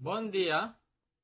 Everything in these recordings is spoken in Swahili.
Bom dia.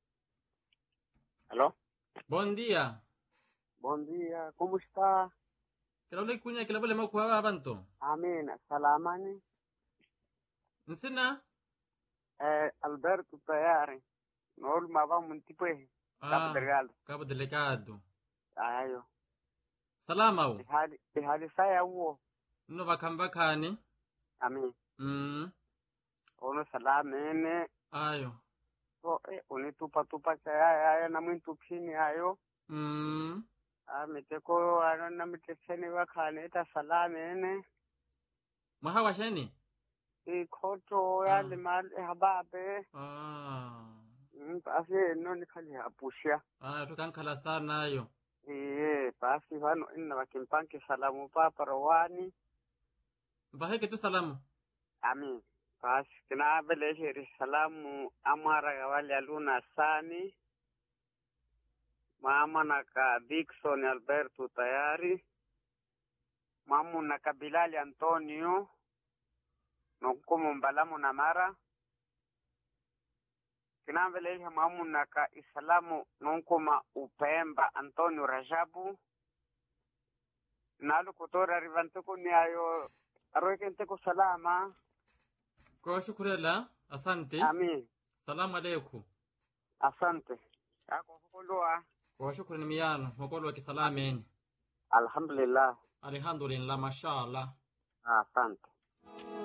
Alô? Bom dia. Bom dia, como está? Kilaule kunya kilavule makuwa abantu. Amina, salamani. Nsina? Eh, Alberto tayari. Nool mava muntipwe. Ah, Cabo Delgado. Cabo Delegado. Ayo. Salama u. Ihali, ihali saya uo. Nno bakambakani. Amin. Mm. Ono salamene. Ayo. So, eh, unitupa tupa saya ayo na mwintu pini ayo. Mm. Ah, miteko ano na miteseni wakane ita salamene. Mwahawa sheni? Ikoto ya limal hababe. Ah. Mm, basi no nikali hapushia. Ayo tukankhala sana ayo. Iye, basi vano inna wakimpanki salamu papa rowani. Vaheke tu salamu. Amin. Basi kina beleheri salamu amara gawali aluna sani. Mama naka Dickson Alberto tayari. Mamu naka Bilali Antonio. Nonkumu mbalamu na mara. Kina beleheri mamu naka Islamu nonkuma Upemba Antonio Rajabu. Nalu kutora rivantuku ni ayo aroikenteko salama. Kwa shukurela. Asante. Amin. Salamu alaikum. Asante. Yako kukulua. Kwa shukrani miyano. Mokolo wa kisalameni. Alhamdulillah. Alhamdulillah. Mashallah. Asante.